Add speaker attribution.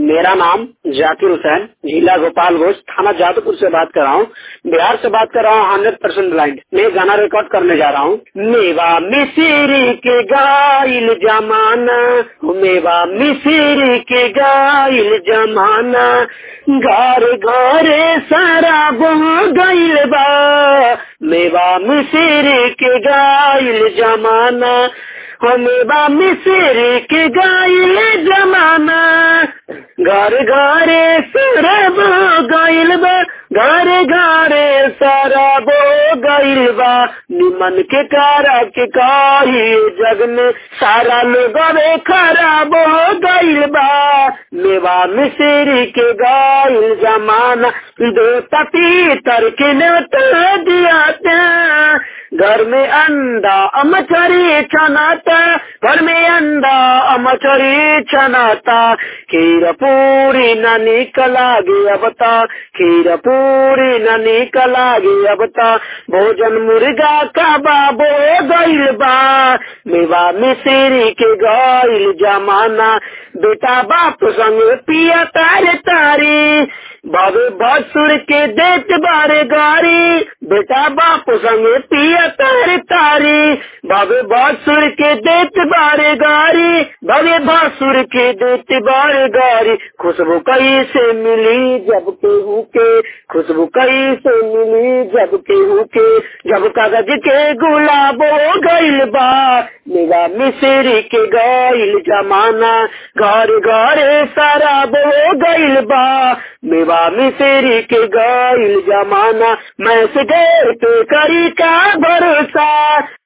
Speaker 1: मेरा नाम जाकिर हुसैन जिला गोपालगंज थाना जादवपुर से बात कर रहा हूँ बिहार से बात कर रहा हूँ हंड्रेड परसेंट ब्लाइंड मैं गाना रिकॉर्ड करने जा रहा हूँ मेवा मिसिरी के गाइल जमाना मेवा मिसिरी के गाइल जमाना घर घरे सारा बह गइल बा मेवा मिसिरी के गाइल जमाना मेवा मिसिरी के गाइल जमाना घर घरे सरब गइल बा घर घरे सरब गइल बा निमन के कारा के काही जग में सारा लोग खराब हो गइल बा मेवा मिश्री के गाइल जमाना दो पपीतर के नेता दिया घर में अंडा अमचरी छनाता घर में अंडा अमचरी छनाता खीर पूरी न निकला गे अबता खीर पूरी न निकला गे अबता भोजन मुर्गा का बाबो गइल बा मेवा मिश्री के गइल जमाना बेटा बाप संग पिया तारे तारी बाबे भसुर के देत बारे गारी बेटा बाप संग पिया तारे तारी बाबे भसुर के देत बारे गारी बाबे भसुर के देत बारे गारी खुशबू कई से मिली जब केहू के खुशबू कई से मिली जब केहू के जब कागज के गुलाब हो गइल बा मेरा मिश्री के गइल जमाना घर घरे शराब हो गइल बा मेवा मिश्री के गइल जमाना मैं से पे करी का भरोसा